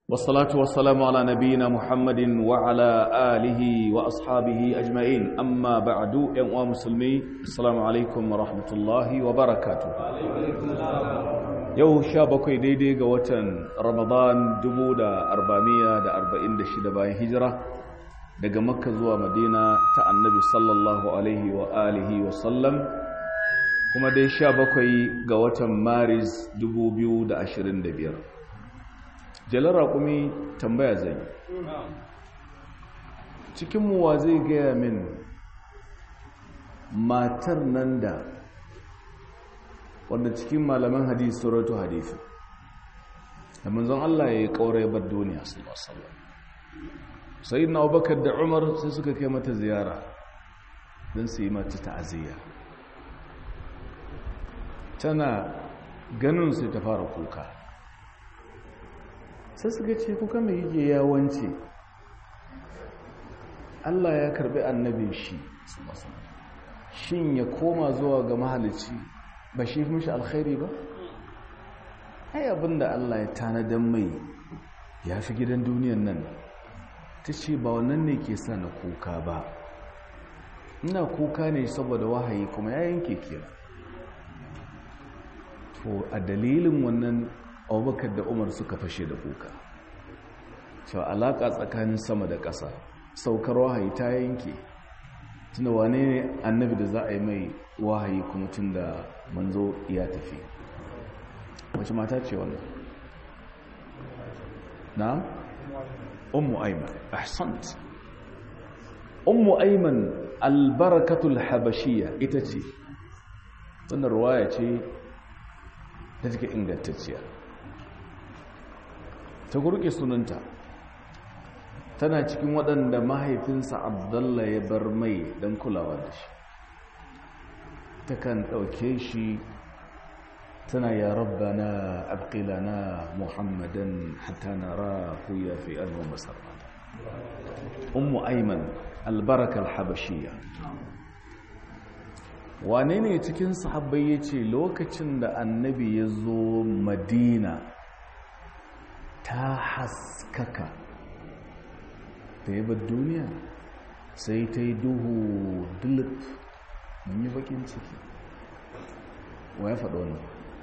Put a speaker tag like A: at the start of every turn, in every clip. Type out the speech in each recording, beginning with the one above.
A: والصلاة والسلام على نبينا محمد وعلى آله وأصحابه أجمعين أما بعد يا مسلمي السلام عليكم ورحمة الله وبركاته yau sha bakwai daidai ga watan ramadan 1446 bayan hijira daga makka zuwa madina ta annabi sallallahu alaihi wa alihi wa sallam kuma dai sha bakwai ga watan maris 2025 jalar raƙumi tambaya zai cikinmu wa zai gaya min matar nan da wanda cikin malaman hadisi suratu hadisi da manzon Allah ya yi ƙaurai bar duniya sallallahu sai na abubakar da umar sai suka kai mata ziyara don su yi mata ta'aziyya tana ganin sai ta fara kuka sai suka ce kuka mai yake yawanci Allah ya karbi annabin shi shin ya koma zuwa ga mahalicci ba shi fi mishi alkhairi ba ai abinda Allah ya tanadan mai ya fi gidan duniyan nan ta ce ba wannan ne ke sa na kuka ba ina kuka ne saboda wahayi kuma ya yanke kira to a dalilin wannan abubakar da umar suka fashe da kuka cewa alaƙa tsakanin sama da ƙasa saukar wahayi ta yanke tunda wane ne annabi da za a yi mai wahayi kuma tun da manzo ya tafi wace mata ce wannan na ummu aiman ahsant ummu aiman albarakatul habashiyya ita ce wannan ruwaya ce ta take ingantacciya ta gurke sunanta tana cikin waɗanda mahaifinsa abdalla ya bar mai don kulawa da shi takan ɗauke shi tana ya rabbana abqilana muhammadan hatta nara ya fi alwa masarra ummu aiman albaraka alhabashiyya wane ne cikin sahabbai ya ce lokacin da annabi ya zo madina ta haskaka ta yi duniya sai ta yi duhu dulip mun yi bakin ciki wa ya faɗo wannan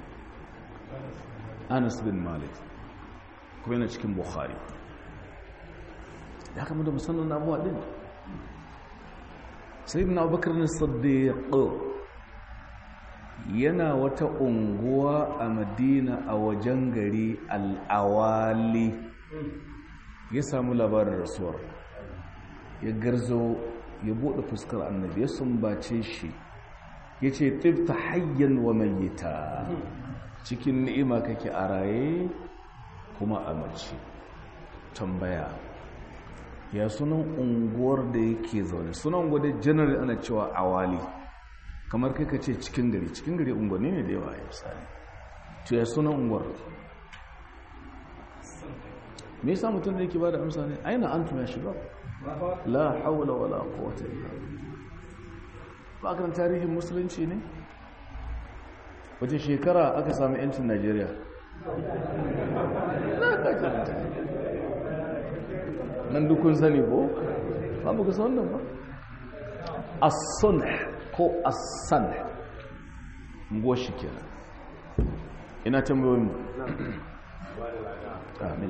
A: anas bin malik kuma yana cikin bukhari ya kama da musamman abuwa ɗin sai na abubakar na saddiƙo yana wata unguwa a madina a wajen gari al'awali ya samu labarin rasuwar ya garzo ya buɗe fuskar annabi ya sumbace shi ya ce tifta hayyan wa mayyita cikin ni'ima kake a raye kuma a mace tambaya ya sunan unguwar da yake zaune sunan unguwar da janar ana cewa awali kamar kai ka ce cikin gari cikin gari unguwanni ne da yawa ya misali to ya sunan unguwar me yasa mutum da yake ba da amsa ne aina antum ya shiga la haula wala quwwata illa ba kan tarihin musulunci ne wace shekara aka samu yancin Najeriya nan dukun sani ko ba mu san wannan ba as-sunh ko as-san goshi kenan ina tambayoyin mu amin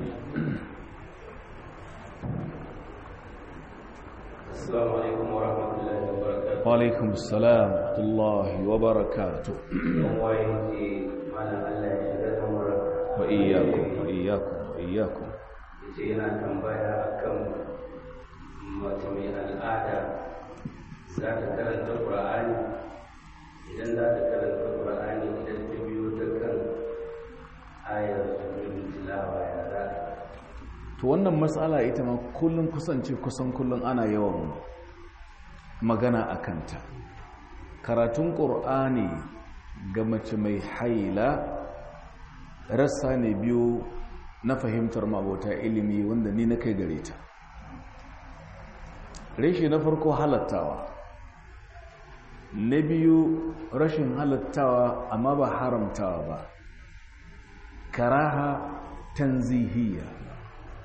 B: السلام عليكم ورحمة الله وبركاته
A: وعليكم السلام ورحمة الله وبركاته وإياكم وإياكم وإياكم
B: yana tambaya akan mace mai al'ada za ta karanta ƙura'ani idan za ta karanta ƙura'ani idan ta biyo ta kan ayar sujudin tilawa ya za
A: to wannan matsala ita ma kullum kusance kusan kullum ana yawan magana a kanta karatun ƙur'ani ga mace mai haila rassa ne biyu na fahimtar mabota ilimi wanda ni na kai gare ta reshe na farko halattawa na biyu rashin halattawa amma ba haramtawa ba karaha tanzihiyya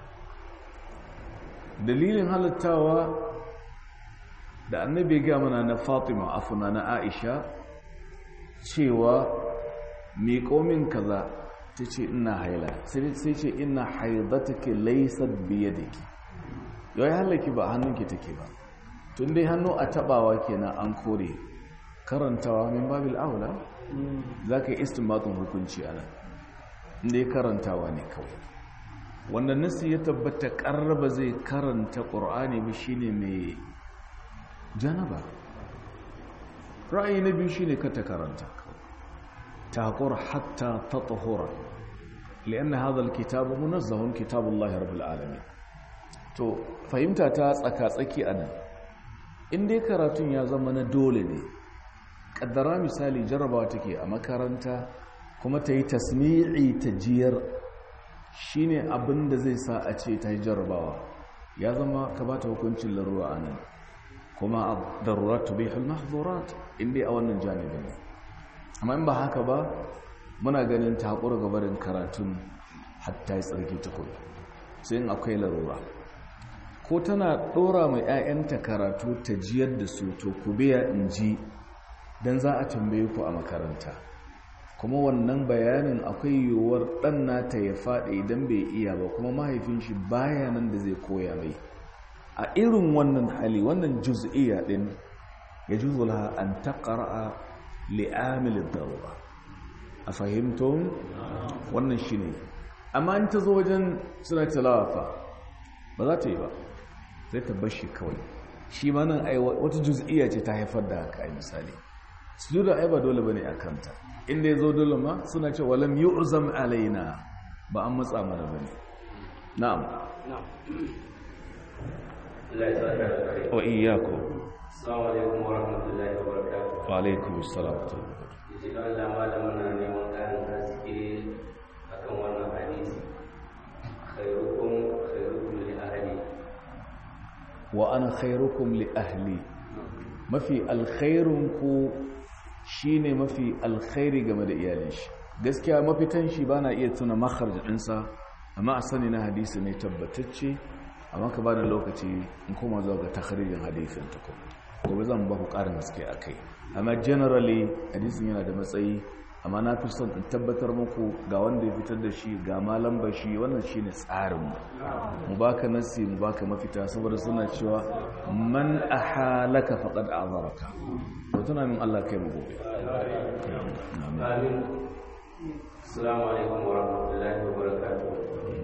A: dalilin halittawa da annabi ga mana na fatima afuna na aisha cewa miƙo min kaza ta ce ina haila sai ce ina haidatake laisar biye da ke yau ya halaki ba hannunki take ba tun dai hannu a tabawa kenan an kore karantawa min babil aula za ka yi istinbatun hukunci a nan inda ya karantawa ne kawai wanda nasi ya tabbata ƙarraba zai karanta ƙur'ani ba shine mai janaba ra'ayi na biyu shine ka ta karanta تقر حتى تطهر لأن هذا الكتاب منزه كتاب الله رب العالمين to fahimta ta tsaka-tsaki a nan in dai karatun ya zama na dole ne ƙaddara misali jarabawa take a makaranta kuma ta yi tasmi'i ta jiyar shine abin da zai sa a ce ta yi jarabawa ya zama ka ba ta hukuncin larura a nan kuma a darurat tu bihul mahzurat in dai a wannan janibin ne amma in ba haka ba muna ganin ta haƙura gabarin karatun hatta yi tsarki tukun sai in akwai larura ko tana ɗora mai 'ya'yanta karatu ta jiyar da su to ku biya in ji don za a tambaye ku a makaranta kuma wannan bayanin akwai yiwuwar ɗan nata ya faɗi idan bai iya ba kuma mahaifin shi baya nan da zai koya mai a irin wannan hali wannan juz'iyya ɗin ya juzula an taƙara'a li'amilin darura a fahimtun wannan shi ne amma in ta zo wajen suna talawafa ba za ta yi ba zai ta bashi kawai shi ma nan wata juz'iyya ce ta haifar da haka ai misali su da ai ba dole bane a kanta inda ya zo dole ma suna ce walam yu'zam alaina ba an matsa mana bane na'am wa iyyakum
B: Assalamu alaikum wa rahmatullahi wa barakatuh.
A: wa alaikum assalam wa rahmatullahi
B: Yace don Allah malamin na neman ƙarin haske akan wannan hadisi. Khairukum khairukum li ahli.
A: wa ana khairukum li ahli mafi alkhairun ku shine mafi alkhairi game da iyalin shi gaskiya mafitan shi bana iya tuna makharj ɗinsa amma a sani na hadisi ne tabbatacce amma ka bada lokaci in koma zuwa ga takharijin hadisin ta kuma gobe zan ba ku ƙarin haske a kai amma generally hadisin yana da matsayi amma na fi son in tabbatar muku ga wanda ya fitar da shi ga malam bashi wannan shi ne tsarinmu mu baka nasi mu baka mafita saboda suna cewa man ahalaka faqad azaraka to tuna min Allah kai mu gobe
B: Amin. Assalamu alaikum wa rahmatullahi wa barakatuh.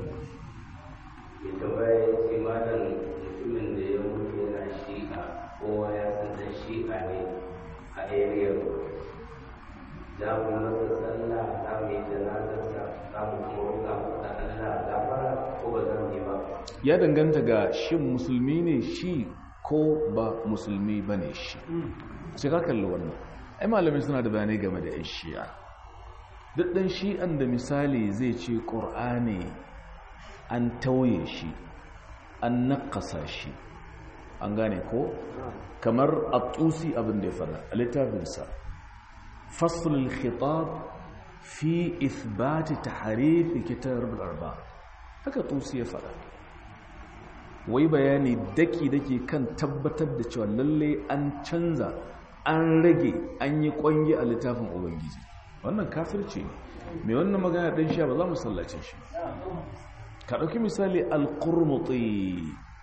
B: Mai tambaya ya ce malam mutumin da ya mutu yana shi'a kowa ya san dan shi'a ne a area za mu masa sallah za mu yi janazarsa za mu kuma roƙa masa Allah gafara ko ba za mu yi ba.
A: ya danganta ga shin musulmi ne shi ko ba musulmi bane shi sai ka kalli wannan ai malamai suna da bayanai game da 'yan shi'a duk ɗan shi'an da misali zai ce ƙur'ani an tauye shi an naƙasa shi an gane ko kamar a tusi abin da ya fara a littafinsa fasulul khitab fi ithbati taharifi kitab arba haka tusi ya fara wai bayani daki-daki kan tabbatar da cewa lalle an canza an rage an yi kwangi a littafin ubangiji wannan kafirci ne mai wannan magana ɗin sha ba za mu sallace shi ka ɗauki misali alƙurmuti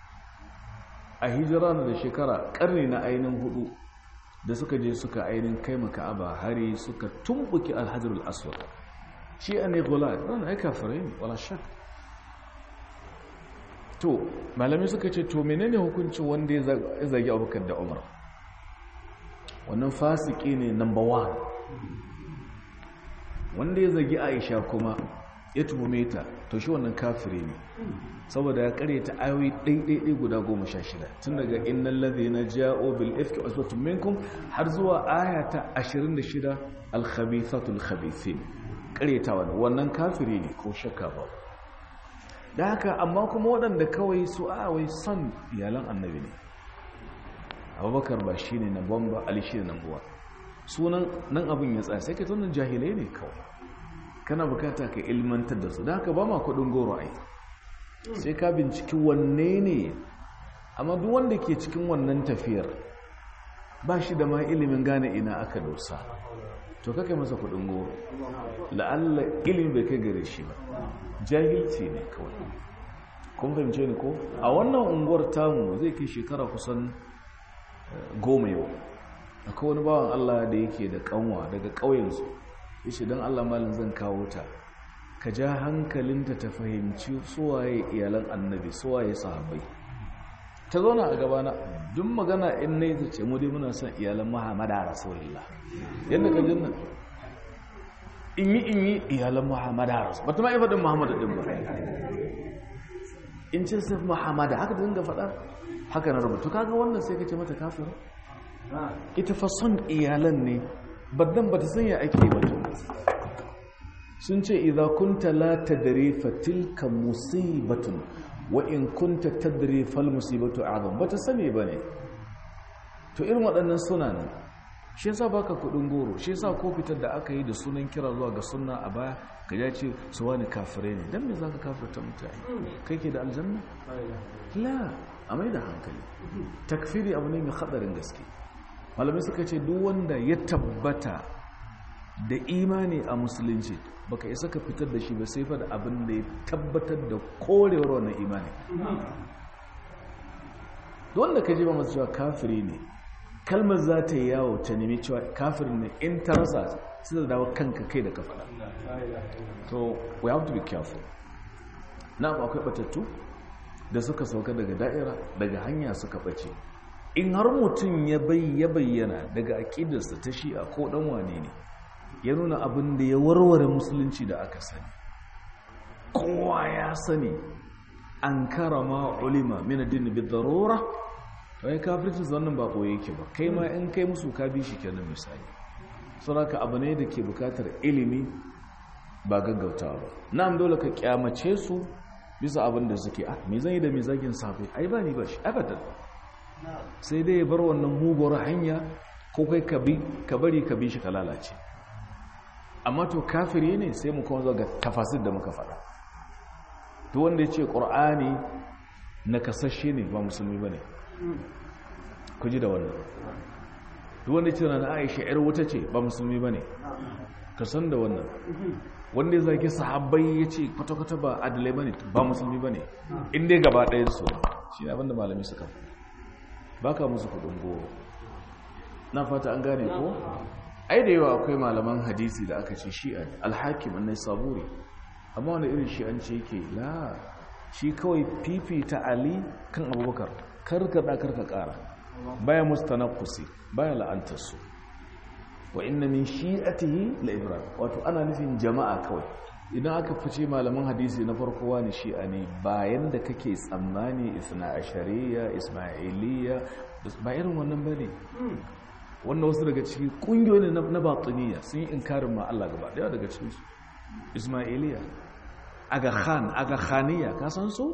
A: a hijira na da shekara ƙarni na ainihin hudu da suka je suka ainihin kai maka aba hari suka tumbuki alhajarul aswad shi a ne gula ɗan ai kafirai ne wala shak to malamai suka ce to menene hukuncin wanda ya zagi abubakar da umar wannan fasiki ne number one wanda ya zagi aisha kuma ya tuhume ta to shi wannan kafiri ne saboda ya kare ta ayoyi ɗaiɗaiɗai guda goma sha shida tun daga innan lazi na ja'o bil ifki asbatun minkum har zuwa aya ta ashirin da shida alkhabithatul khabithin kare ta wani wannan kafiri ne ko shakka ba da haka amma kuma waɗanda kawai su awai son iyalan annabi ne abubakar ba shi ne na bamba ali shi ne na buwa sunan nan abin ya tsaya sai ka tunan jahilai ne kawai kana bukata ka ilmantar da su da haka ba ma kudin goro ai sai ka binciki wanne ne amma duk wanda ke cikin wannan tafiyar ba shi da ma ilimin gane ina aka dosa to kake masa kudin goro la'alla ilimin bai kai gare shi ba jahilci ne kawai kun fahimce ni ko a wannan unguwar tamu zai kai shekara kusan goma yau akwai wani bawan Allah da yake da kanwa daga ƙauyensu ya ce don Allah malin zan kawo ta ka ja hankalinta ta fahimci suwaye iyalan annabi suwaye sahabbai ta zauna a gabana duk magana in na yi ce mu dai muna son iyalan muhammada rasulullah yadda ka jinnan in yi in yi iyalan muhammada rasulullah ba ta ma'a faɗin muhammadu ɗin ba in ce sai muhammada haka dinga faɗa haka na rubutu kaga wannan sai ka ce mata kafin ita fa son iyalan ne baddan ba ta sanya ake ba sun ce idza kunta la tadri fa tilka musibatun wa in kunta tadri fal musibatu a'zam bata sani bane to irin waɗannan suna nan shi yasa baka kudin goro shi yasa ko fitar da aka yi da sunan kira zuwa ga sunna a baya ka ya ce su wani kafire ne dan me zaka kafirta mutane kai ke da aljanna la a mai da hankali takfiri abu ne mai hadarin gaske malamai suka ce duk wanda ya tabbata da imani a musulunci baka isa ka fitar da shi ba sai fa da abin da ya tabbatar da korewar wannan imani wanda ka ji ba masu cewa kafiri ne kalmar za ta yi yawo ta nemi cewa kafiri ne in ta rasa sai da dawo kanka kai da ka faɗa so we have to be careful na akwai batattu da suka sauka daga da'ira daga hanya suka ɓace in har mutum ya bayyana daga aƙidarsa ta shi'a ko ɗan wane ne ya nuna abin da ya warware musulunci da aka sani kowa ya sani an karama ulima min addini bi darura to ai kafirci zannan ba koyi yake ba kai ma in kai musu ka bi shi kenan misali saboda abu ne da ke bukatar ilimi ba gaggautawa ba na'am dole ka kyamace su bisa abin da suke ah me zan yi da me zagin safe ai ba ni ba shi abadan sai dai ya bar wannan muguwar hanya ko kai ka bi ka bari ka bi shi ka lalace amma to kafiri ne sai mu kuma zo ga tafasir da muka faɗa to wanda ya ce ƙur'ani na kasashe ne ba musulmi ba ne ku ji da wannan duk wanda ya ce na aisha yar wuta ce ba musulmi ba ne ka san da wannan wanda ya zaki sahabbai ya ce kwata-kwata ba adalai ba ne ba musulmi ba ne inda gaba ɗayan su shi ne abinda malami suka ba ka musu kudin goro na fata an gane ko ai da yawa akwai malaman hadisi da aka ce shi'a alhakim annai saburi amma wani irin shi'anci yake la shi kawai fifita ali kan abubakar karkada karka kara baya mustanaqqusi baya la'antarsu wa inna min shi'atihi la ibrahim wato ana nufin jama'a kawai idan aka fice malaman hadisi na farko wani shi'a ne bayan da kake tsammani isna ashariya ismailiya ba irin wannan bane wannan wasu daga ciki kungiyoyi na batiniya sun yi inkarin ma Allah gaba daya daga cikinsu ismailiya aga khan aga khaniya ka san su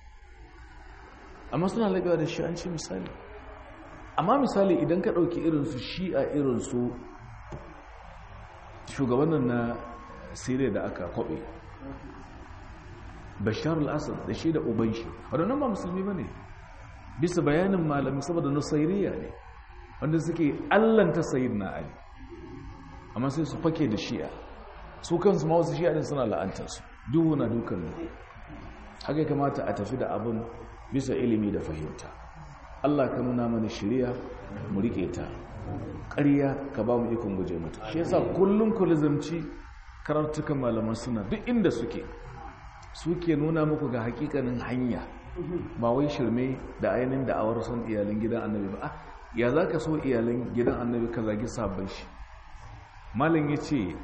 A: amma suna labewa da shi'anci misali amma misali idan ka ɗauki irinsu shi'a irinsu shugabannin na siriya da aka kwaɓe bashar al-assad da shi da uban shi waɗannan ba musulmi ba ne bisa bayanin malami saboda nusairiya ne wanda suke allanta sayid na ali amma sai su fake da shi'a su kansu ma wasu shi'a din suna la'antarsu duhu na dukan ne haka ya kamata a tafi da abin bisa ilimi da fahimta Allah ka nuna mana shirya mu rike ta ƙarya ka ba mu ikon guje mata shi yasa kullum ku lizamci karatukan malaman suna duk inda suke suke nuna muku ga hakikanin hanya ba wai shirme da ainihin da'awar son iyalin gidan annabi ba ya za ka so iyalin gidan annabi ka zagi sabon shi malin ya ce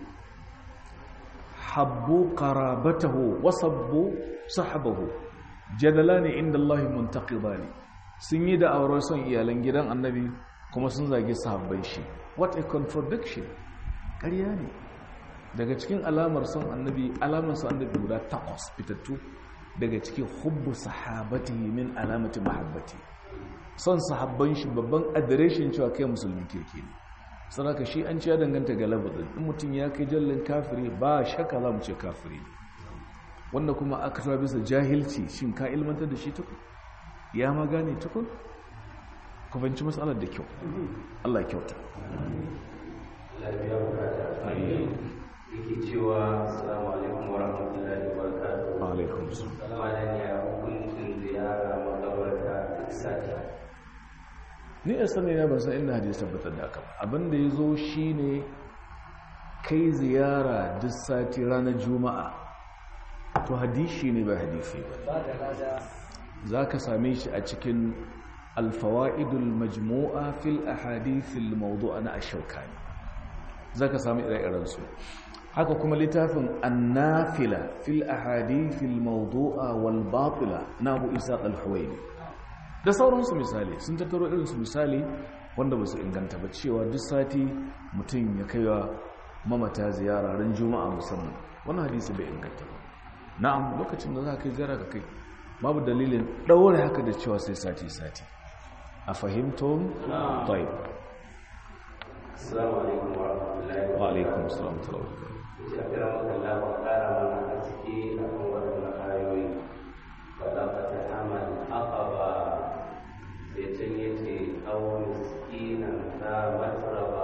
A: habbu qarabatahu wasabbu sahabahu jadala ne inda Allah muntaqida ne sun yi da'awar son iyalan gidan annabi kuma sun zagi sahabban shi what a contradiction ƙarya ne daga cikin alamar son annabi alamar son annabi guda takwas fitattu daga cikin hubbu sahabatihi min alamati mahabbati son sahabban shi babban adireshin cewa kai musulmin kirki ne saraka shi an ciya danganta ga labarin in mutum ya kai jallin kafiri ba shakka za mu ce kafiri ne wanda kuma aka tawa bisa jahilci shin ka ilmantar da shi tuku ya ma gane tukun ku fahimci matsalar da kyau Allah ya kyauta
B: lafiya bukata yake cewa assalamu alaikum wa rahmatullahi wa barakatuh
A: alaikum
B: malam ya hukuncin ziyara makabarta duk sati
A: ni a sani na ban san inda hadisi tabbatar da haka abinda ya zo shi ne kai ziyara duk sati ranar juma'a to hadisi ne ba hadisi ba za ka same shi a cikin alfawa'idul majmu'a fil ahadithil mawdu'a na ashaukani za ka sami ire-irensu haka kuma littafin annafila fil ahadithil mawdu'a wal batila na abu isa al-huwaini da sauransu misali sun tattaro irinsu misali wanda ba su inganta ba cewa duk sati mutum ya kai wa mamata ziyara ran juma'a musamman wannan hadisi bai inganta ba na'am lokacin da za ka kai ziyara ka kai babu dalilin ɗaure haka da cewa sai sati-sati a fahimtun taib
B: assalamu alaikum wa rahmatullahi
A: wa alaikum salam talawa
B: ya kira makalla wa kara mana a ciki a kan waɗannan ayoyi faɗa fata hamal aqaba sai can ya ce aw miskinan za matraba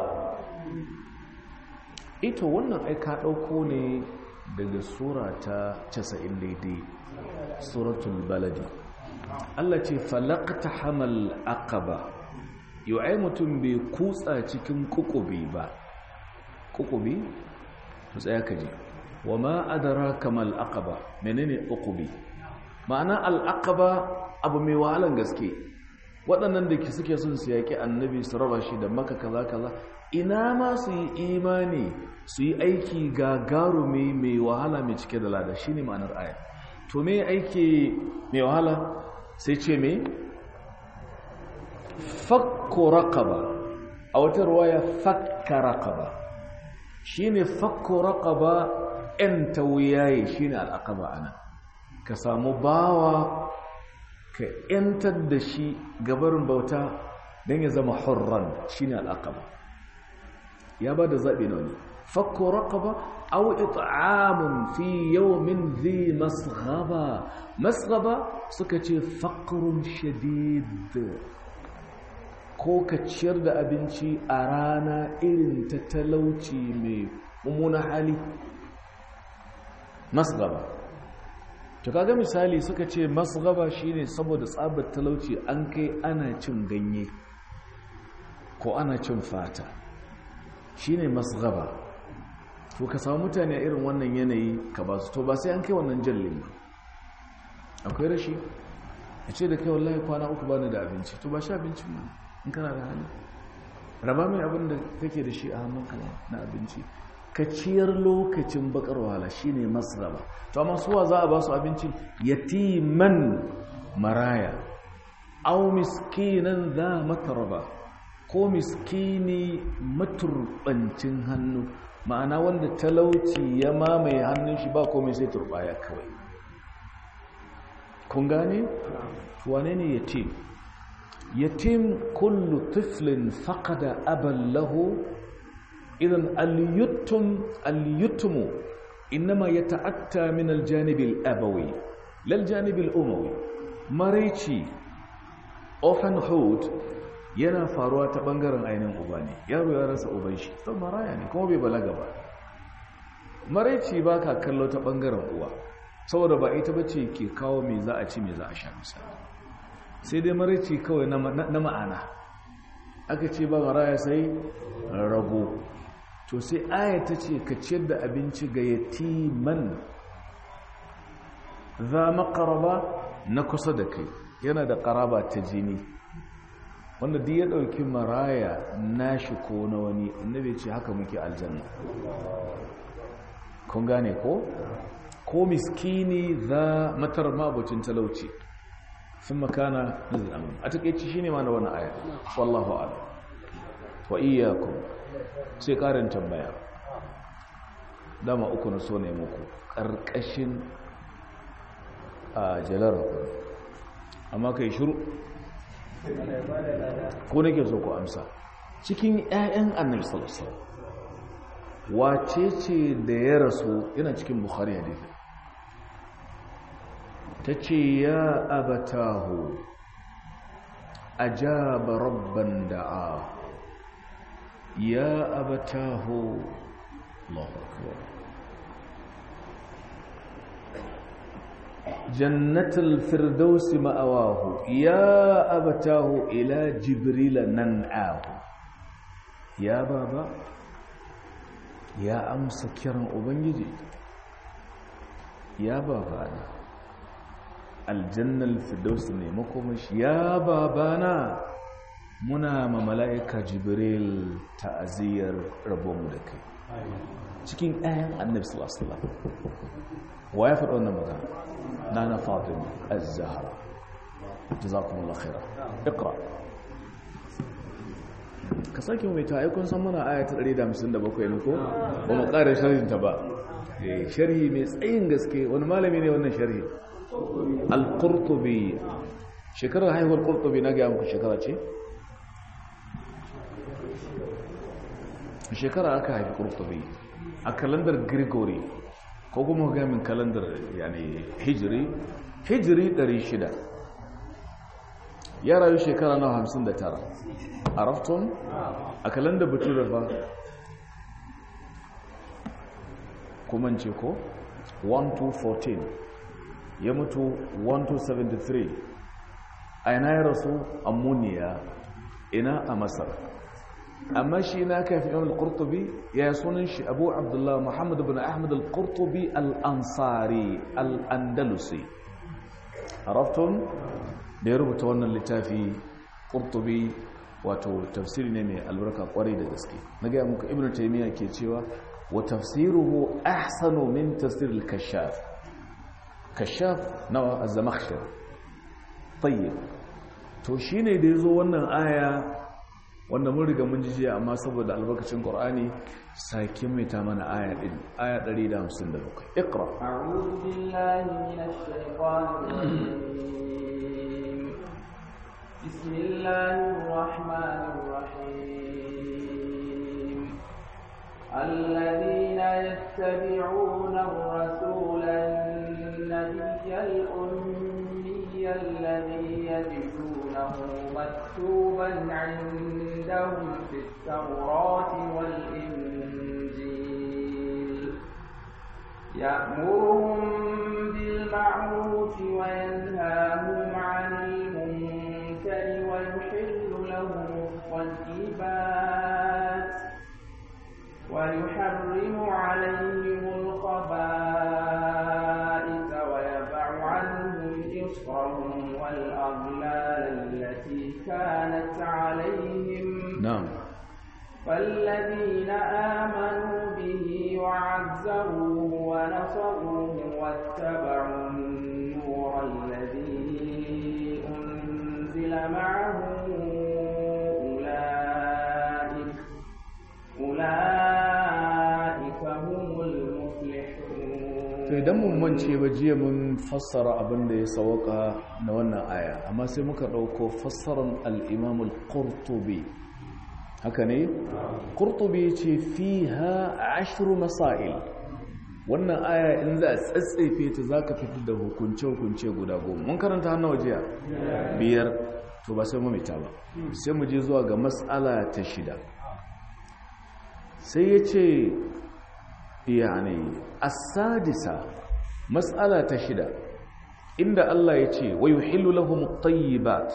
A: ito wannan ai ka ɗauko ne daga sura ta 90 daidai suratul baladi Allah ce falaqta hamal aqaba yau ai mutum bai kutsa cikin kukubi ba kukubi to tsaya ka ji wa ma adraka mal aqaba menene kukubi ma'ana al aqaba abu mai wahalan gaske waɗannan da ke suke son su yaƙi annabi su raba shi da maka kaza kaza ina ma su yi imani su yi aiki gagarumi mai wahala mai cike da lada shine ma'anar aya to me aiki mai wahala sai ce me fakko raqaba a wata ruwaya fakka raqaba shine fakko raqaba en tawiyaye shine al'aqaba ana ka samu bawa ka yantar da shi gabarin bauta don ya zama hurran shine al'aqaba ya ba da zaɓi na wani fakko raqaba aw it'amun fi yawmin dhi masghaba masghaba suka ce faqrun shadid ko ka ciyar da abinci a rana irin ta talauci mai mummuna hali masghaba to kaga misali suka ce masghaba shine saboda tsabar talauci an kai ana cin ganye ko ana cin fata shine masghaba to ka samu mutane a irin wannan yanayi ka ba su to ba sai an kai wannan jallin ba akwai rashi a ce da kai wallahi kwana uku bani da abinci to ba shi abincin ma in kana da hali raba mai abin da kake da shi a hannunka na abinci ka ciyar lokacin bakar wahala shine masraba to amma suwa za a ba su abinci yatiman maraya aw miskinan za mataraba ko miskini maturbancin hannu ma'ana wanda talauci ya mamaye hannun shi ba komai sai turbaya kawai kun gane wane ne yatim yatim kullu tiflin faqada aban lahu idan al-yutum al-yutmu inma yata'atta min al-janib al-abawi lal janib al-umawi maraici orphanhood yana faruwa ta bangaren ainihin uba ne yaro ya rasa uban shi sau maraya ne kuma bai balaga ba maraici ba ka kallo ta bangaren uwa saboda ba ita bace ke kawo mai za a ci mai za a sha misali sai dai maraici kawai na ma'ana aka ce ba maraya sai rago to sai aya ta ce ka ciyar da abinci ga yatiman za makaraba na kusa da kai yana da karaba ta jini wanda duk ya ɗauki maraya nashi ko na wani annabi ce haka muke aljanna kun gane ko ko miskini za matar mabucin talauci sun makana nuzul amin a takeici shine ma na wannan aya wallahu a'lam wa iyyakum sai karin tambaya dama uku na so ne muku karkashin a jalar amma kai shiru ko nake so ku amsa cikin ƴaƴan annabi sallallahu alaihi wasallam wace ce da ya rasu yana cikin bukhari hadisi tace ya abatahu أجاب ربا دعاه يا أبتاه الله أكبر جنة الفردوس مأواه يا أبتاه إلى جبريل ننعاه يا بابا يا أمس كرم أبنجي يا بابا الجنة الفردوس نمكمش يا بابانا muna ma mala'ika jibril ta'aziyar rabonmu da kai cikin ɗayan annabi sallallahu wa ya faɗi wannan magana na na fatima az-zahra jazakumullahu khaira iqra ka sake mai ta aikun san mana aya ta 157 ne ko ba mu ƙara sharhin ta ba sharhi mai tsayin gaske wani malami ne wannan sharhi al-qurtubi shekarar haihuwar qurtubi na ga muku shekara ce shekara aka haifi kurtubi a kalandar gregory ko kuma gamin kalandar yani hijiri hijiri 600 ya rayu shekara na 59 a rafton a kalandar bature ba kuma ce ko 1214 ya mutu 1273 a yana ya rasu ammuniya ina a masar amma shi na kafin imam al-qurtubi ya sunan shi abu abdullah muhammad ibn ahmad al-qurtubi al-ansari al-andalusi arafton da ya rubuta wannan littafi qurtubi wato tafsiri ne mai albarka kwarai da gaske na ga muku ibnu taymiya ke cewa wa tafsiruhu ahsanu min tafsir al-kashaf kashaf nawa az-zamakhshari tayyib to shine da yazo wannan aya wanda mun riga mun ji jiya amma saboda albarkacin qur'ani sake mai ta mana aya din aya 157 iqra
C: a'udhu billahi minash shaitanir rajim bismillahir rahmanir rahim alladhina yattabi'una ar-rasula an-nabiyyal ummiyya alladhi yajidunahu maktuban 'inda عندهم في التوراة والإنجيل يأمرهم بالمعروف وينهاهم عن المنكر ويحل لهم الطيبات ويحرم عليهم الخبائث ويضع عنهم إصرهم والأغلال التي كانت عليهم
A: نعم
C: فالذين آمنوا به وعزروه ونصروه واتبعوا النور الذي أنزل معه أولئك أولئك هم المفلحون
A: to idan mun mance ba jiya mun fassara abin da ya sawaka na wannan aya amma sai muka dauko fassaran al-Imam al-Qurtubi haka ne Qurtubi ce fiha ashru masail wannan aya in za a tsatsefe ta zaka fitar da hukunce hukunce guda goma mun karanta hannu jiya biyar to ba sai mu mita ba sai mu je zuwa ga mas'ala ta shida sai ya ce yani as-sadisa mas'ala ta shida inda Allah ya ce wa yuhillu lahum at-tayyibat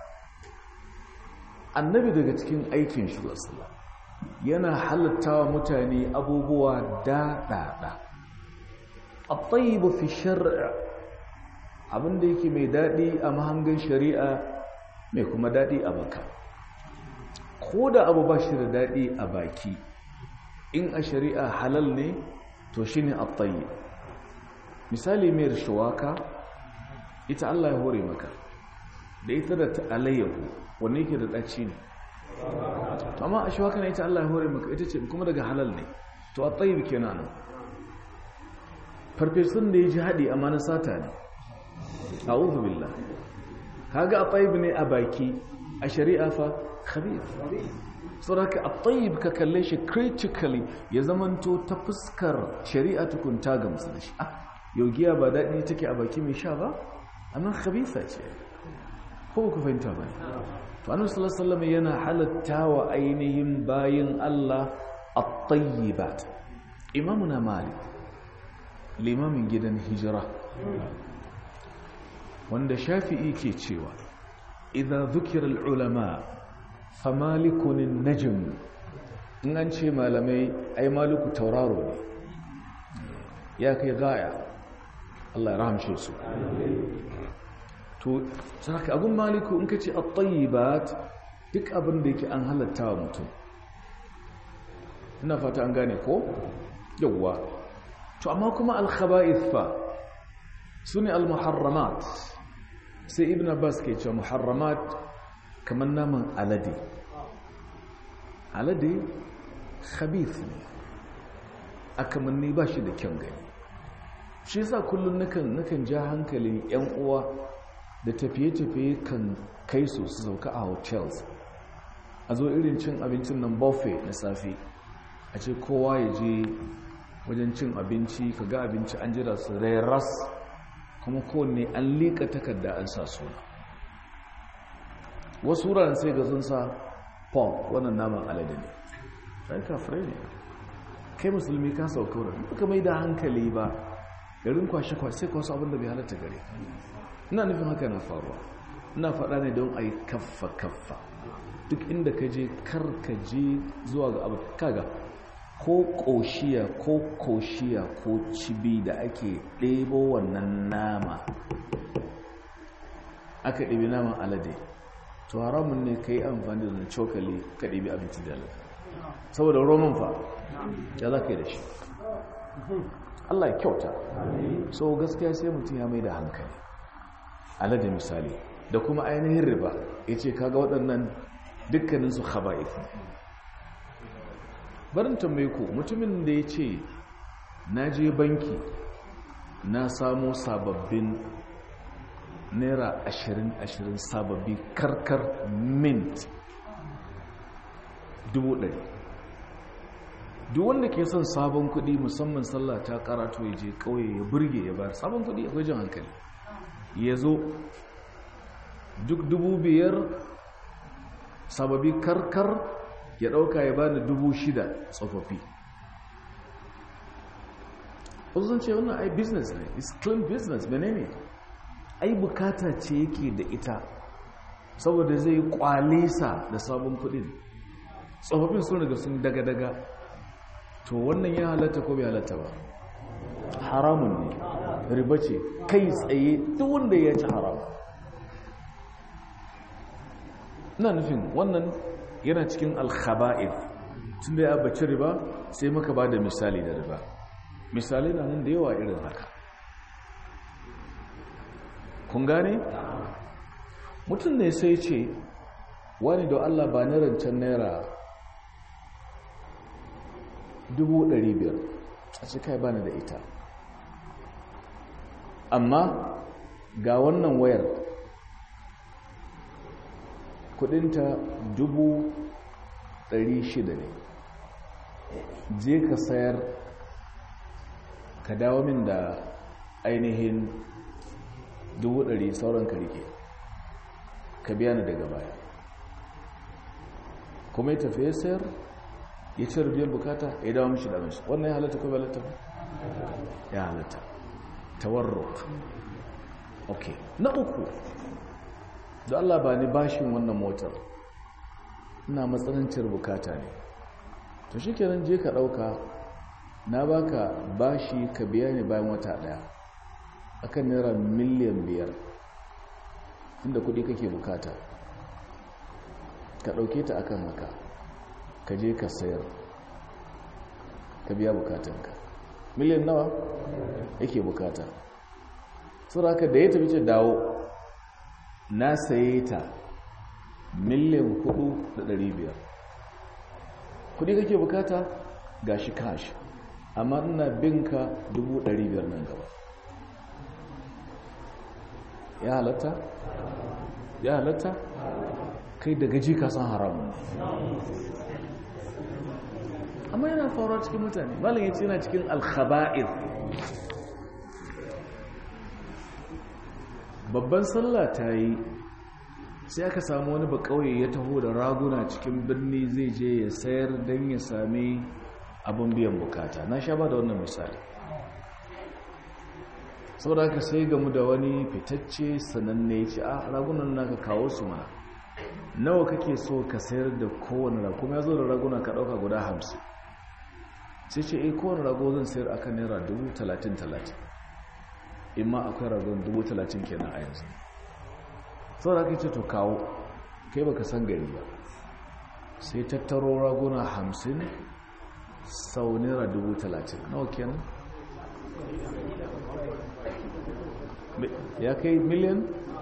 A: annabi daga cikin aikin shi sallallahu yana halattawa mutane abubuwa daɗaɗa at-tayyib fi shar'a abinda yake mai daɗi a mahangan shari'a mai kuma daɗi a baka ko da abu ba shi da daɗi a baki in a shari'a halal ne to shi ne attayi misali mai shuwaka ita Allah ya hore maka da ita da alayyahu wanne yake da ɗaci ne amma a shuwaka na ita Allah ya hore maka ita ce kuma daga halal ne to attayi ke nan farfesun da ya ji haɗi amma na sata ne a billah kaga attayi ne a baki a shari'a fa khabith saboda a tsayib ka kalle shi critically ya zamanto ta fuskar shari'a tukunta ga musu da shi ah yau giya ba daɗi take a baki mai sha ba amma khabitha ce ko ku fahimta ba ne to annabi sallallahu alaihi wasallam yana halatta wa ainihin bayin Allah at-tayyibat imamuna malik limamin gidan hijira wanda shafi'i ke cewa idza dhukira al-ulama famalikun an-najm in an ce malamai ai maliku tauraro ne ya kai gaya Allah ya rahamshe su to saka abun maliku in kace at-tayyibat duk abin da yake an halatta wa mutum ina fata an gane ko yawwa to amma kuma al-khaba'ith fa sune al-muharramat sai ibn abbas ke cewa muharramat kamar naman alade alade khabith ne akamanni ba shi da kyan gani shi yasa kullum nakan nakan ja hankalin yan uwa da tafiye-tafiye kan kai su su sauka a hotels a zo irin cin abincin nan buffet na safe a ce kowa ya je wajen cin abinci ka ga abinci an jira su ras kuma kowanne an liƙa takarda an sa suna wasu wuraren sai ga sun sa pork wannan naman alade ne sai kafirai ne kai musulmi ka sauka wurin ka mai da hankali ba garin kwashe-kwashe sai kwasu abinda bai halatta gare ina nufin haka na faruwa ina faɗa ne don a yi kaffa-kaffa duk inda ka je kar ka je zuwa ga abu kaga ko ƙoshiya ko koshiya ko cibi da ake ɗebo wannan nama aka ɗebi naman alade to haramun ne ka yi amfani da cokali ka ɗebi abinci da alade saboda roman fa ya za ka yi da shi Allah ya kyauta so gaskiya sai mutum ya mai da hankali alade misali da kuma ainihin riba ya ce kaga waɗannan dukkaninsu khaba'if barin tambaye ku mutumin da ya ce na je banki na samo sababbin naira ashirin ashirin sababbi karkar mint dubu ɗari duk wanda ke son sabon kuɗi musamman sallah ta karatu ya je ƙauye ya burge ya bayar sabon kuɗi akwai jan hankali ya zo duk dubu biyar sababi karkar ya ɗauka ya bani dubu shida tsofaffi wasu ce wannan ai business ne is clean business mene ne ai bukata ce yake da ita saboda zai kwalisa da sabon kudin tsofaffin sun riga sun daga-daga to wannan ya halatta ko bai halatta ba haramun ne riba ce kai tsaye duk wanda ya ci haram ina nufin wannan yana cikin alkhaba'ir tun da ya baci riba sai maka ba da misali da riba misali na nan da yawa irin haka kun gane mutum ne sai ce wani da allah ba na rancen naira biyar a cikai bani da ita amma ga wannan wayar kudinta shida ne je ka sayar ka dawo min da ainihin ɗari sauran ka rike ka biya ni daga baya kuma ya tafiye sayar ya ce rubiyar bukata ya dawo mishi da mishi wannan ya halatta ko bai halatta ba ya halatta tawarruk ok na uku da Allah ba ni bashin wannan motar ina matsanancin bukata ne to shi kenan je ka ɗauka na baka bashi ka biya ni bayan wata ɗaya akan naira miliyan biyar inda kuɗi kake bukata ka ɗauke ta akan haka ka je ka sayar ka biya bukatanka miliyan nawa yake bukata haka da ya tafi ce dawo na saye ta miliyan hudu da dari biyar kudi kake bukata ga shi kashi amma ina binka dubu dari biyar nan gaba ya halatta? ya halatta? kai da gaji ka san haramun amma yana faruwa cikin mutane malin yace yana cikin alkhaba'ir babban sallah ta yi sai aka samu wani ba kauye ya taho da raguna cikin birni zai je ya sayar don ya sami abin biyan bukata na sha ba da wannan misali saboda haka sai gamu da wani fitacce sananne ce a ragunan naka kawo su ma nawa kake so ka sayar da kowane rago kuma ya zo da raguna ka ɗauka guda hamsin sai ce eh kowane rago zan sayar a kan naira dubu talatin talatin in ma akwai ragon dubu talatin kenan a yanzu sau da ce to kawo kai baka san gari ba sai tattaro raguna hamsin sau naira dubu talatin nawa kenan ya kai miliyan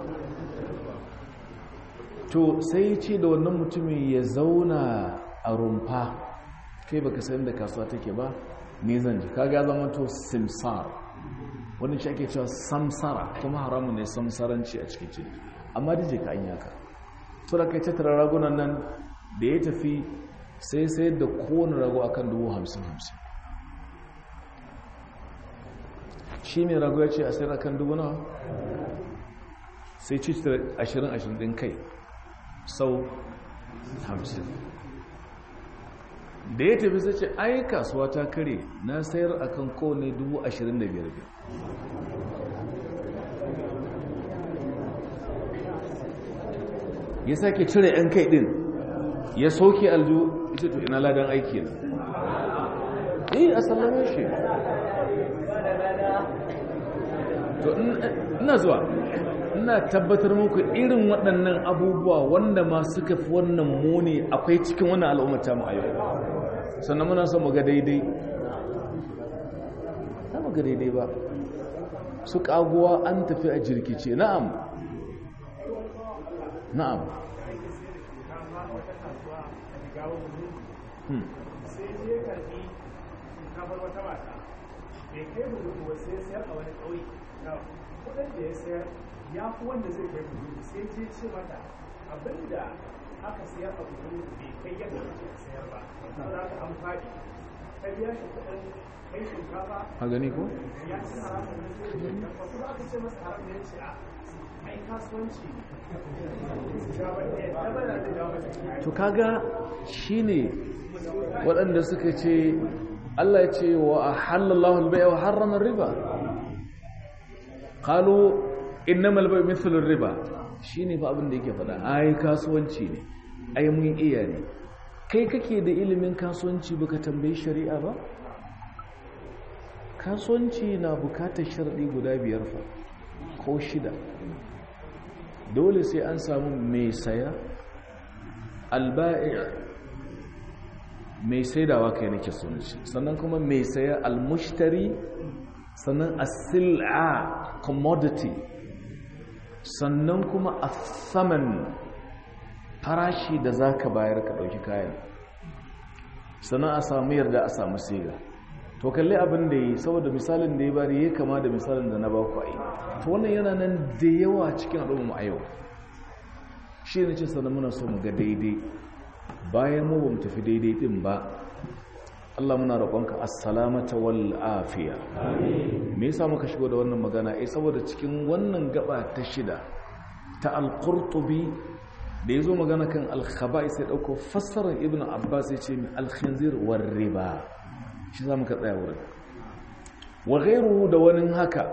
A: to sai ce da wannan mutumin ya zauna a rumfa kai baka san da kasuwa take ba ne zan ji kaga zama to simsar wani shi ake cewa samsara kuma haramun ne samsaranci a cikin ciki amma dije ka an yaka to da kai tattara ragunan nan da ya tafi sai sayar da kowane rago akan dubu hamsin hamsin shi ne rago ya ce a sayar akan dubu nawa sai ci ashirin ashirin ɗin kai sau hamsin da ya tafi sai ce ai kasuwa ta kare na sayar akan kowane dubu ashirin da biyar biyar ya sake cire 'yan kai din ya soke aljo ita to ina ladan aiki na eh a sallame shi to ina zuwa ina tabbatar muku irin waɗannan abubuwa wanda ma suka fi wannan muni akwai cikin wannan al'ummata mu a yau sannan muna son mu ga daidai ta mu ga daidai ba su kaguwa an tafi a jirkice na'am na'am
D: sai je karfi kafar wata mata bai kai budu ba sai sayar a wani ƙauye kudin da ya sayar ya fi wanda zai kai budu sai je ce mata abinda aka sayar a budu bai kai yadda ake sayar ba saboda haka an faɗi ta biya shi kudin kai shinkafa
A: a gani ko?
D: ya ci haramun da zai yi shinkafa kuma aka ce masa haram da ya ce a ai kasuwanci
A: to kaga shine waɗanda suka ce Allah ya ce wa halallahu al-bai'a wa harrama riba qalu innamal bai'u mithlu ar-riba shine fa abin da yake faɗa ai kasuwanci ne ai mun iya ne kai kake da ilimin kasuwanci baka tambayi shari'a ba kasuwanci na bukatar sharɗi guda biyar fa ko shida dole sai an samu mai saya alba'i mai saidawa kai nake sunci sannan kuma mai saya almushtari sannan as-sil'a commodity sannan kuma as-saman farashi da zaka bayar ka dauki kayan sannan a samu yarda a samu siga to kalli abin da yi saboda misalin da ya bari ya kama da misalin da na ba ku ai to wannan yana nan da yawa cikin al'umma a yau shi ne ce sannan muna so mu ga daidai bayan mu bamu tafi daidai din ba Allah muna roƙonka assalamata wal afiya me yasa muka shigo da wannan magana eh saboda cikin wannan gaba ta shida ta al-qurtubi da yazo magana kan al-khaba'is sai dauko fassarar ibnu abbas ya ce al-khinzir war riba shi za mu ka tsaya wurin wa ghairuhu da wani haka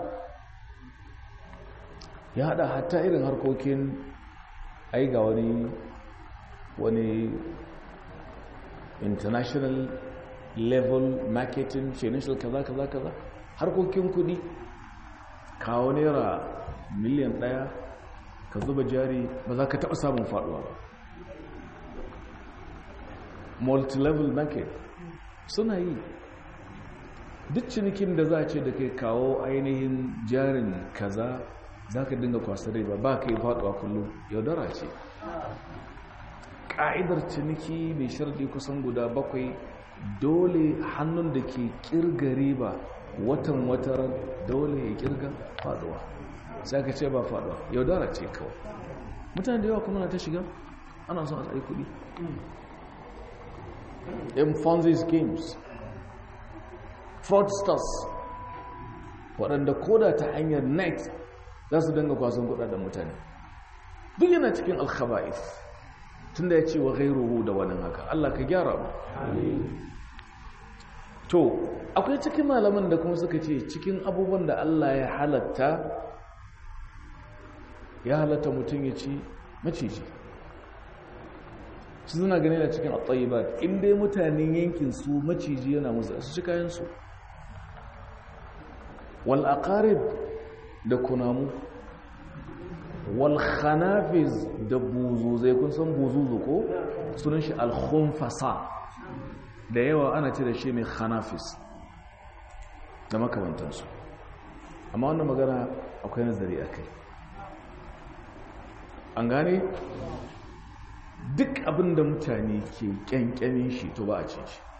A: ya hada hatta irin harkokin ai ga wani wani international level marketing financial kaza kaza kaza harkokin kudi kawo naira miliyan daya ka zuba jari ba za ka taba samun faduwa ba multi-level market suna yi duk cinikin da za a ce da kai kawo ainihin jarin kaza za ka dinga kwasa riba ba ka yi faduwa kullum yaudara ce ƙa'idar ciniki mai shardi kusan guda bakwai dole hannun da ke kirga riba watan watar dole ya kirga faduwa sai ka ce ba faduwa yaudara ce kawai mutane da yawa kuma na ta shiga ana son a tsaye kudi in fonzi schemes fraudsters waɗanda koda ta hanyar net za su dinga kwasan kudaden mutane duk yana cikin alkhaba'is tunda ya ce wa ghairuhu da wani haka Allah ka gyara mu to akwai cikin malaman da kuma suka ce cikin abubuwan da Allah ya halatta ya halatta mutum ya ci maciji su suna gani da cikin at-tayyibat in dai mutanen yankin su maciji yana musu su ci kayan su wal aqarib da kunamu wal khanafiz da buzuzai kun san buzuzu ko sunan shi al khunfasa da yawa ana ce da shi mai khanafis da makamantansu amma wannan magana akwai nazari akai an gane duk abin da mutane ke kyankyamin shi to ba a ce shi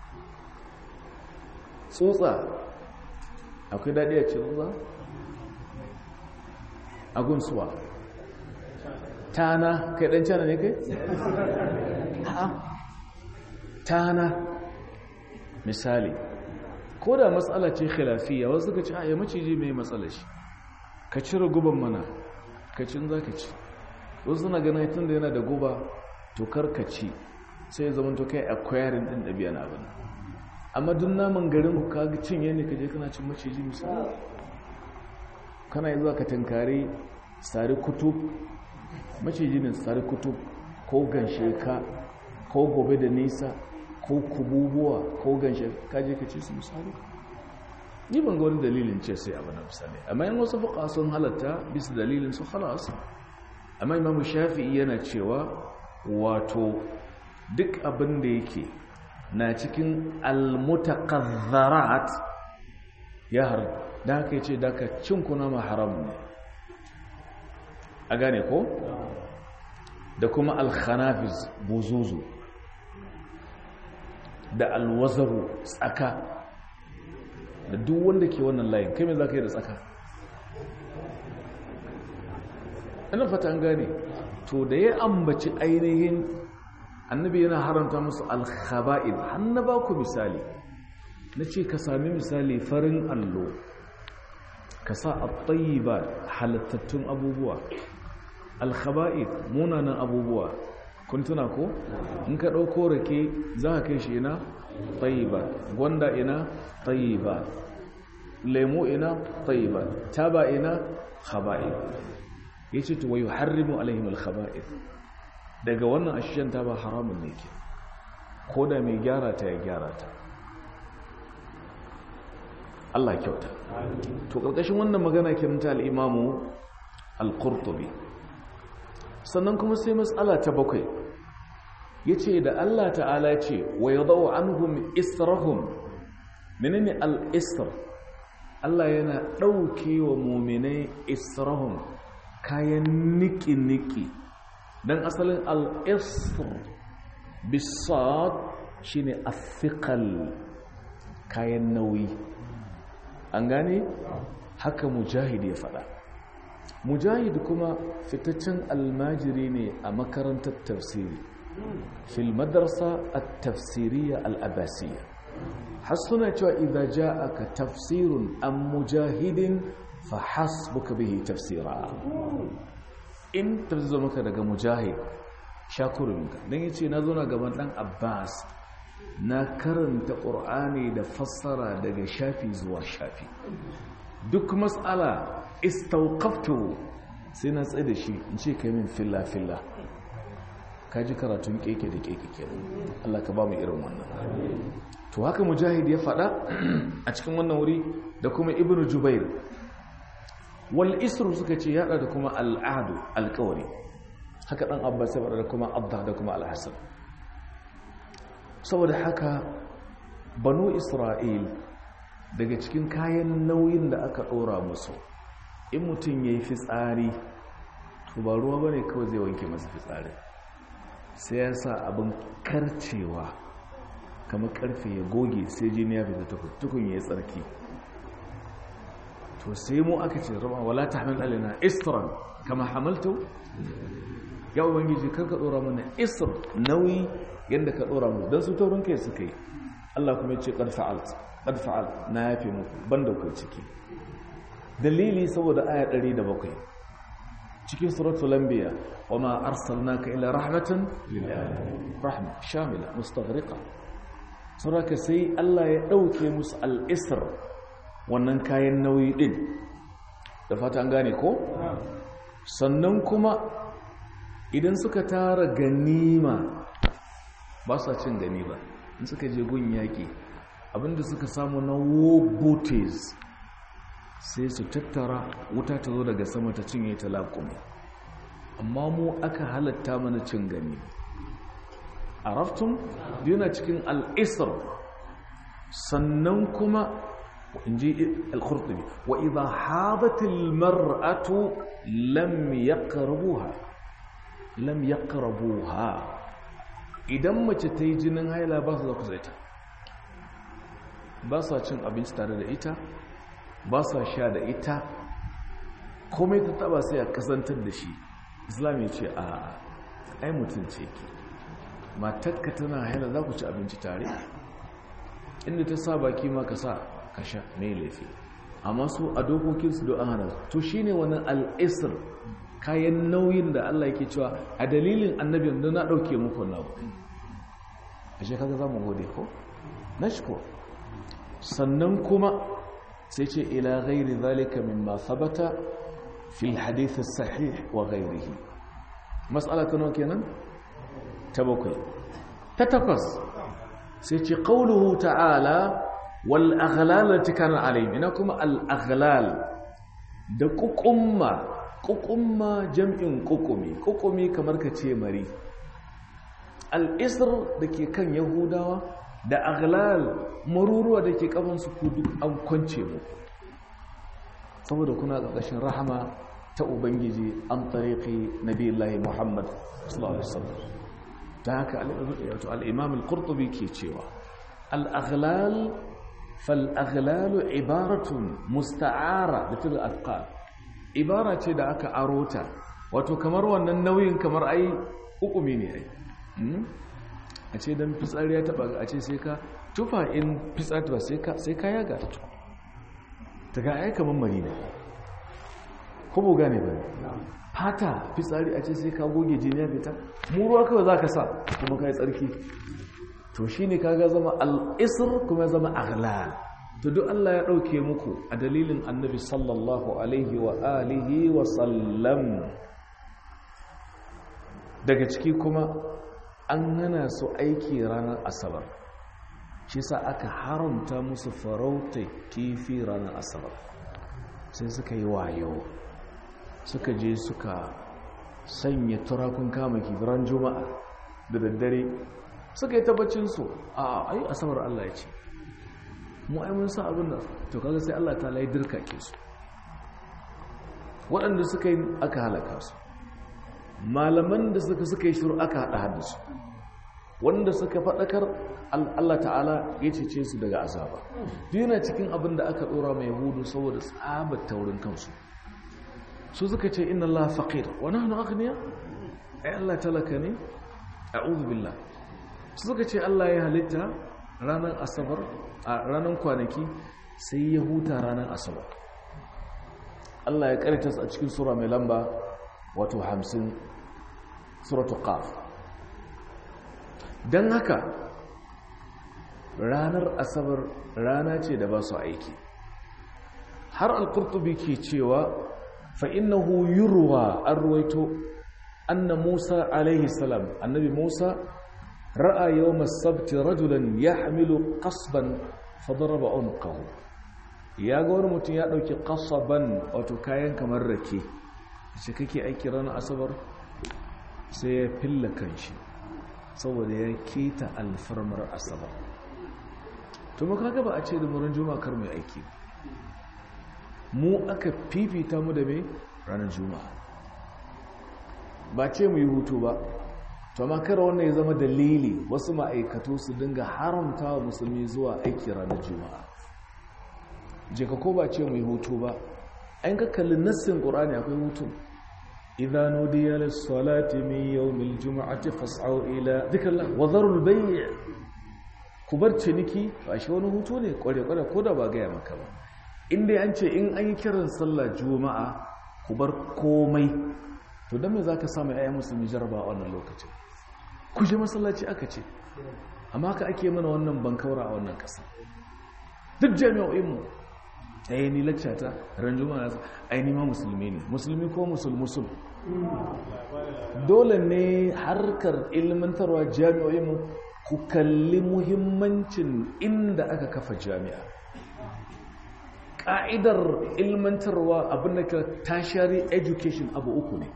A: tsotsa akwai daɗi a ce tsotsa a gunsuwa tana kai ɗan cana ne kai? ha tana misali ko da matsala ce khilafiya wasu suka ce a ya maciji mai matsala shi ka cire guban mana ka cin za ka ci wasu suna ganin tun da yana da guba to karkaci sai ya zama to kai acquiring din ɗabi'a na abin amma duk naman garin ku ka cinye ne ka je kana cin maciji misali kana yi zuwa ka tankare sari kutub maciji ne sari kutub ko ganshe ka ko gobe da nisa ko kububuwa ko ganshe ka je ka ci su misali ni ban ga wani dalilin ce sai abu na misali amma yin wasu fuka sun halatta bisa dalilin su halas amma imamu shafi'i yana cewa wato duk abin da yake na cikin almutakazzarat ya har da haka yace da ka cin kuna ma haram ne a gane ko da kuma alkhanafiz buzuzu da alwazaru tsaka da duk wanda ke wannan layin kai me za ka yi da tsaka ina fata an gane to da ya ambaci ainihin annabi yana haramta musu alkhaba'il hannu ba ku misali na ce ka sami misali farin allo ka sa a ba halittattun abubuwa alkhaba'il munanan abubuwa kun tuna ko in ka ɗauko rake za ka kai shi ina ba gwanda ina ba lemo ina ba taba ina khaba'il ya ce tuwa yi harrimu alaihim alkhaba'ir daga wannan ashiyan ta ba haramun ne ke ko da mai gyara ta ya gyara ta Allah kyauta to ƙarƙashin wannan magana kiranta al'imamu al-qurtubi sannan kuma sai matsala ta bakwai ya ce da Allah ta'ala ce wa ya zau an hum israhum menene al-isr Allah yana ɗauke wa muminai israhum kayan niki-niki don asalin al'isr bisad shi ne afikal kayan nauyi an gane haka mujahid ya fada mujahid kuma fitaccen almajiri ne a makarantar tafsiri fil madarsa a tafsiriya al'abasiyya har suna cewa idan ja'aka tafsirun an mujahidin fahasbuka bihi tafsira in tafsir maka daga mujahid shakurinka don yace na zo na gaban dan abbas na karanta qur'ani da fassara daga shafi zuwa shafi duk mas'ala istawqaftu sai na tsaye da shi in ce kai min filla filla kaji karatun keke da keke kenan Allah ka ba mu irin wannan to haka mujahid ya faɗa a cikin wannan wuri da kuma ibnu jubair wal isru suka ce yada da kuma al'adu alkawari haka dan abbas ya da kuma abda da kuma al-hasan saboda haka banu isra'il daga cikin kayan nauyin da aka dora musu in mutum yayi fitsari to ba ruwa bane kawai zai wanke masa fitsari sai ya sa abin karcewa kamar karfe ya goge sai jini ya fita tukun ya tsarki to sai mu aka ce rama wala tahmil alaina isran kama hamaltu ya ubangiji karka dora mana isr nauyi yanda ka dora mu dan su taurin kai suka yi Allah kuma ya ce qad fa'alt qad fa'alt na yafe muku banda ku ciki dalili saboda aya 107 cikin suratul anbiya wama arsalnaka illa rahmatan lil alamin rahma shamila mustaghriqa saboda sai Allah ya dauke musu al-isr wannan kayan nauyi din da fata an gane ko sannan kuma idan suka tara ganima ba sa cin ganima in suka je gun yaki abinda suka samu na war booties sai su tattara wuta ta zo daga sama ta cinye ta laƙumi amma mu aka halatta mana cin gani a raftun yana cikin al'isar sannan kuma in ji al-khurtubi wa idha hadatil mar'atu lam yaqrabuha lam yaqrabuha idan mace ta yi jinin haila ba su za ku zaita ba sa cin abinci tare da ita ba sa sha da ita komai ta taba sai a kasantar da shi islam ya ce a ai mutum ce ke matakka tana haila za ku ci abinci tare inda ta sa baki ma ka sa ka sha mai laifi amma su a dokokinsu don an hana to shi ne wani al'isir kayan nauyin da allah yake cewa a dalilin annabin da na ɗauke muku na a shekara za mu gode ko? na shi ko sannan kuma sai ce ila gairi zalika mimma sabata fi hadith sahih wa gairihi mas'ala ta nawa kenan ta bakwai ta takwas sai ce qauluhu ta'ala wal aghlal lati kana alayhim ina kuma al aghlal da kukumma kukumma jam'in kukumi kukumi kamar ka ce mari al isr dake kan yahudawa da aghlal maruruwa da ke kafansu ku duk an kwance mu saboda kuna ƙarƙashin rahama ta ubangiji an tariqi nabiyullahi muhammad sallallahu alaihi wasallam ta haka al-imam al-qurtubi ke cewa al-aghlal fal aghlal ibaratun musta'ara da til athqal ibara ce da aka arota wato kamar wannan nauyin kamar ai hukumi ne ai a ce don fitsari ya taba a ce sai ka tufa in fitsari ba sai ka yaga ta tuku ta ga aika mammari ne kuma gane ba fata fitsari a ce sai ka goge jini ya fita mu ruwa kawai za ka sa kuma ka yi tsarki to shi ne ka ga zama al'isir kuma ya zama aghlal to duk Allah ya ɗauke muku a dalilin annabi sallallahu alaihi wa alihi wa sallam daga ciki kuma an hana su aiki ranar asabar shi sa aka haramta musu farauta kifi ranar asabar sai suka yi wayo suka je suka sanya turakun kama kifiran juma'a da daddare suka yi tabbacinsu a ayi asabar Allah ya ce mu ai mun sa abin da to kaga sai Allah ta lai dirka ke su waɗanda suka yi aka halaka su malaman da suka suka yi shiru aka haɗa haddasu wanda suka faɗakar Allah ta'ala ya cece su daga azaba yana cikin abin da aka ɗora mai hudu saboda tsabar taurin kansu su suka ce inna Allah faqir wa nahnu aghniya ai Allah talaka ne a'udhu billah su suka ce Allah ya halitta ranar asabar a ranar kwanaki sai ya huta ranar asabar Allah ya karanta a cikin sura mai lamba wato 50 suratu qaf dan haka ranar asabar rana ce da ba su aiki har al-qurtubi ke cewa fa innahu yurwa arwayto anna Musa alaihi salam annabi Musa ra'a yawm as-sabt rajulan yahmilu qasban fadaraba unqahu ya ga wani mutum ya dauki qasaban wato kayan kamar rake shi kake aiki ranar asabar sai ya filla kanshi saboda ya keta alfarmar asabar to maka gaba a ce da murin juma'a kar mai aiki mu aka fifita mu da mai ranar juma'a ba ce mu yi hutu ba to makar wannan ya zama dalili wasu ma'aikatu su dinga haramta wa musulmi zuwa aiki ranar juma'a je ka ko ba ce mu yi hutu ba an ka kalli nassin ƙur'ani akwai hutu إذا نودي للصلاة من يوم الجمعة فاسعوا إلى ذكر الله وذروا البيع kubar ciniki ba shi wani hutu ne kware-kware ko da ba gaya maka ba inda an ce in an yi kiran sallah juma'a ku bar komai to don me za ka samu ‘ya'yan musulmi jaraba a wannan lokacin ku je masallaci aka ce amma ka ake mana wannan bankaura a wannan ƙasa duk jami'o'inmu ɗaya ni lakcata ranjuma na aini ma musulmi ne musulmi ko musul-musul dole ne harkar ilmantarwa jami'o'inmu ku kalli muhimmancin inda aka kafa jami'a ƙa'idar ilmantarwa abin da ka tashari education abu uku ne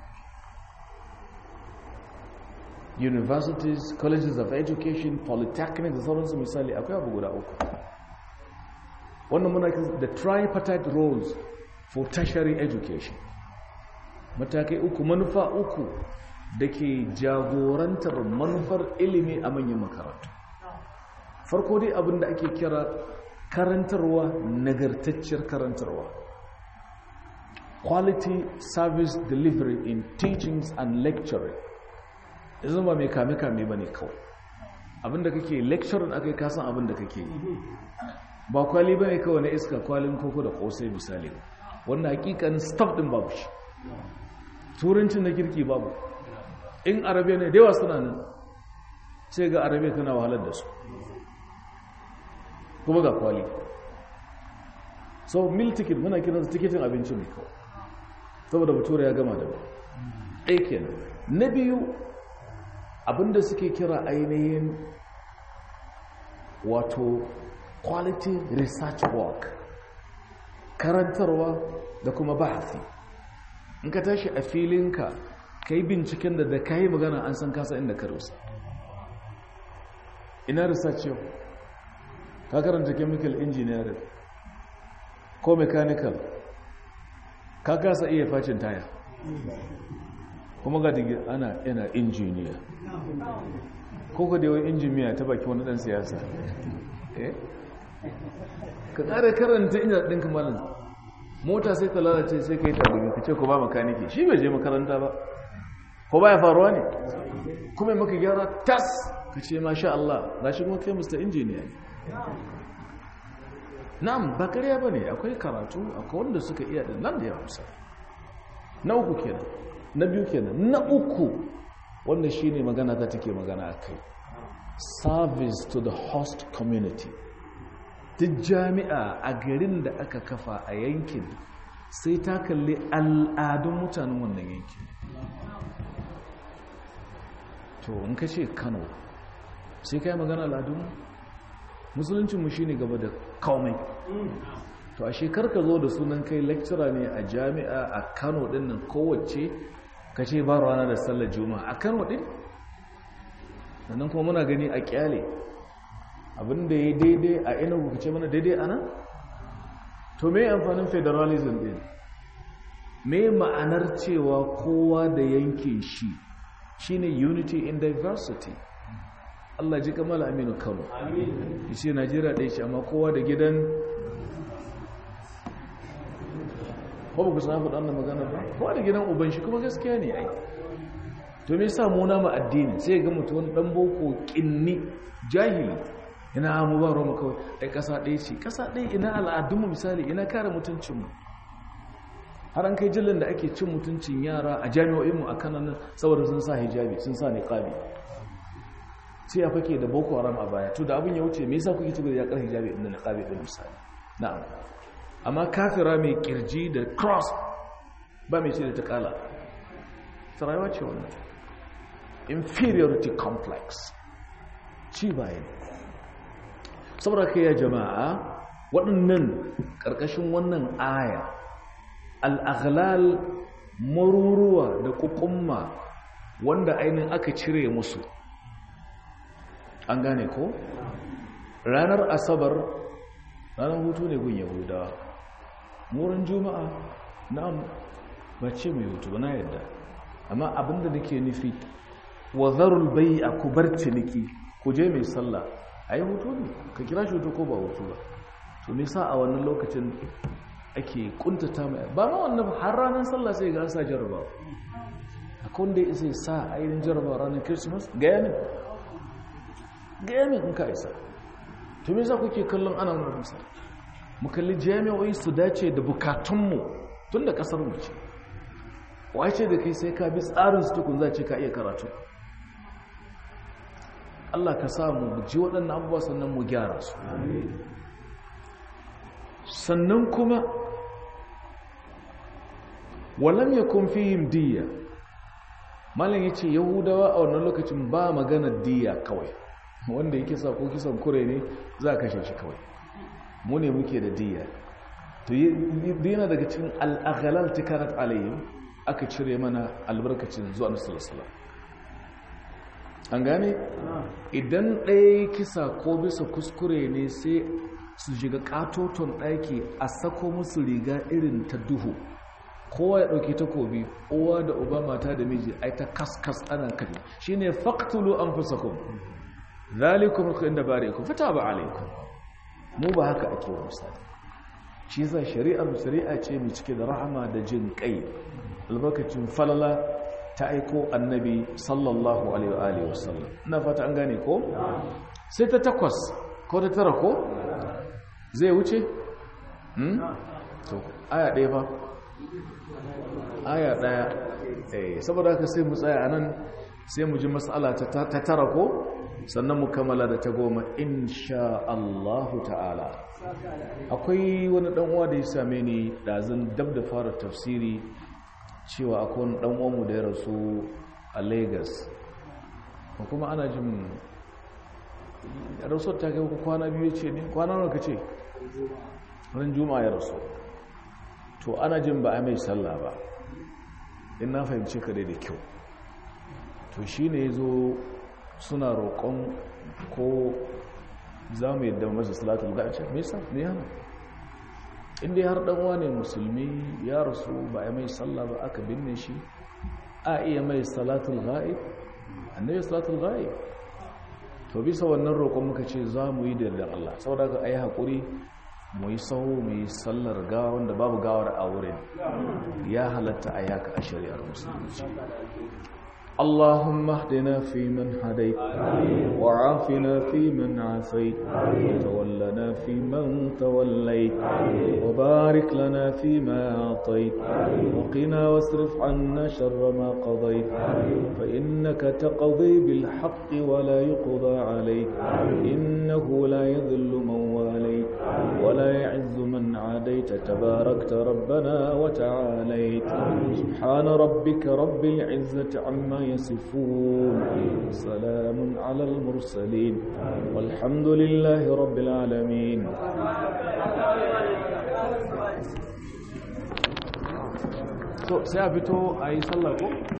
A: universities colleges of education polytechnics da sauransu misali akwai abu guda uku wannan muna the tripartite roles for tertiary education matakai uku manufa uku da ke jagorantar manufar ilimi a manyan makarantu farko dai abin da ake kira karantarwa nagartacciyar karantarwa quality service delivery in teachings and lecturing yanzu ba mai kame-kame ba ne kawai abinda kake lecturing aka yi kasan abinda kake yi ba kwali ba ne kawai na iska kwalin koko da kosai misali wannan hakikan staff din babu shi turancin na kirki babu in arabiya ne dewa suna nan sai ga arabiya tana wahalar da su kuma ga kwali so mil ticket muna kiransa tikitin abinci mai kawai saboda bature ya gama da ba ɗaya kenan na biyu abinda suke kira ainihin wato quality research work karantarwa da kuma bahasi in ka tashi a filinka ka yi binciken da da ka yi magana an san kasa inda ka rusa ina research yau ka karanta chemical engineering ko mechanical ka kasa iya facin taya kuma ga digi ana yana injiniya ko ka dewa injiniya ta baki wani dan siyasa ka kare karanta inda ɗin kamalin mota sai ta lalace sai ka yi tabbini ka ce ku ba makaniki shi bai je makaranta ba ko ba ya faruwa ne kuma maka gyara tas ka ce masha Allah na shi kuma kai mr injiniya ne na'am ba karya ba ne akwai karatu akwai wanda suka iya da nan da ya hausa na uku kenan na biyu kenan na uku wanda shi ne magana ta take magana a kai service to the host community duk jami'a a garin da aka kafa a yankin sai ta kalli al'adun mutanen wannan yankin to in ka ce kano sai ka yi magana al'adun musuluncinmu shi ne gaba da komai to a shekar ka zo da sunan kai lecturer ne a jami'a a kano din nan kowace ka ce ba rana da sallar juma'a a kano din sannan kuma muna gani a kyale abinda ya daidai a ina ku ce mana daidai ana to me amfanin federalism din me ma'anar cewa kowa da yankin shi shine unity in diversity Allah ji kamala aminu kano shi najeriya ɗaya shi amma kowa da gidan ko ba ku san faɗa wannan magana ba kowa da gidan uban shi kuma gaskiya ne ai to me yasa mu nama addini sai ga mutum wani dan boko kinni jahili ina mu ba roma kawai ai kasa ɗaya ce kasa ɗaya ina al'adunmu misali ina kare mutuncinmu har an kai jillin da ake cin mutuncin yara a jami'o'inmu a kananan saboda sun sa hijabi sun sa niqabi sai ya fake da boko haram a baya to da abin ya wuce me yasa kuke ci ya kar hijabi inda niqabi din misali na'am amma kafira mai kirji da cross ba mai ce da ta kala ta rayuwa ce wannan inferiority complex ci baya saboda kai ya jama'a waɗannan ƙarƙashin wannan aya al'aghlal maruruwa da ƙuƙumma wanda ainihin aka cire musu an gane ko ranar asabar ranar hutu ne gun yahudawa wurin juma'a na'am ba ce mai hutu ba na yadda amma abinda nake nufi wa zarul bai a kubar ciniki ku je mai sallah a yi hutu ne ka kira shi hutu ko ba hutu ba to nisa a wannan lokacin ake kuntata mai ba ma wannan har ranar sallah sai ga sa jarabawa akwai wanda ya isa sa ainihin jarabawa ranar christmas gaya min gaya min in ka isa to me za kuke kallon ana nuna musa mu kalli jami'o'i su dace da bukatunmu tun da kasar mu ce wace da kai sai ka bi tsarin su tukun za ce ka iya karatu Allah ka samu ji waɗannan abubuwa sannan mu gyara su sannan kuma walam yakun fihim diya malam yace yahudawa a wannan lokacin ba magana diya kawai wanda yake sa ko kisan kure ne za ka kashe shi kawai mu ne muke da diya to yana daga cikin al-aghlal tikarat alayhim aka cire mana albarkacin zuwa nasarar an gane idan ɗaya kisa ko bisa kuskure ne sai su shiga katoton ɗaki a sako musu riga irin ta duhu kowa ya ɗauki takobi uwa da uba mata da miji ai ta kaskas ana kaji shi ne faktulu an fi sakon zalikun ku inda bare ku fita ba alaikun mu ba haka ake wa misali shi za shari'ar shari'a ce mai cike da rahama da jin kai albarkacin falala ta aiko annabi sallallahu alaihi wa sallam ina fata an gane ko sai ta takwas ko ta tara ko zai wuce to aya ɗaya ba aya ɗaya eh saboda haka sai mu tsaya anan sai mu ji mas'ala ta tara ko sannan mu kammala da ta goma insha Allahu ta'ala akwai wani dan uwa da ya same ni dazin dab da fara tafsiri cewa akwai wani dan uwanmu da ya rasu a Lagos ko kuma ana jin rasuwar ta kai kwana biyu ce ne kwana nawa kace ran juma'a ya rasu to ana jin ba a mai sallah ba in na fahimci ka da kyau to shine yazo suna roƙon ko za mu yadda masa salatul ga'ace me yasa me yana inda har dan wane musulmi ya rasu ba a mai sallah ba aka binne shi a iya mai salatul ga'ib annabi salatul ga'ib to bisa wannan roƙon muka ce za mu yi da yardan Allah saboda ka ayi hakuri mu yi sahu mu yi sallar gawa wanda babu gawar a wurin ya halatta a yaka a shari'ar musulunci اللهم اهدنا فيمن هديت وعافنا فيمن عافيت وتولنا فيمن توليت وبارك لنا فيما أعطيت وقنا واصرف عنا شر ما قضيت فإنك تقضي بالحق ولا يقضى عليك إنه لا يذل من واليت ولا يعز من عاديت تباركت ربنا وتعاليت سبحان ربك رب العزة عما يصفون سلام على المرسلين والحمد لله رب العالمين so sai a fito a yi sallah ko